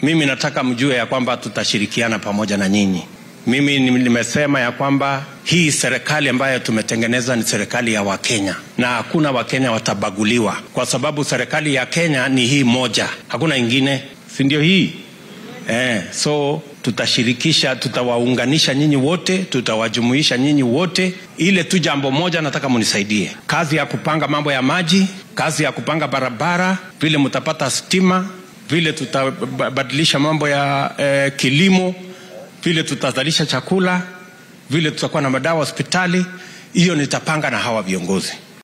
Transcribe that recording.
mimi nataka mjue ya kwamba tutashirikiana pamoja na nyinyi. Mimi nimesema ya kwamba hii serikali ambayo tumetengeneza ni serikali ya Wakenya na hakuna Wakenya watabaguliwa, kwa sababu serikali ya Kenya ni hii moja, hakuna ingine, si ndio hii eh? So tutashirikisha, tutawaunganisha nyinyi wote, tutawajumuisha nyinyi wote. Ile tu jambo moja nataka munisaidie, kazi ya kupanga mambo ya maji, kazi ya kupanga barabara, vile mtapata stima, vile tutabadilisha mambo ya eh, kilimo vile tutazalisha chakula, vile tutakuwa na madawa hospitali, hiyo nitapanga na hawa viongozi.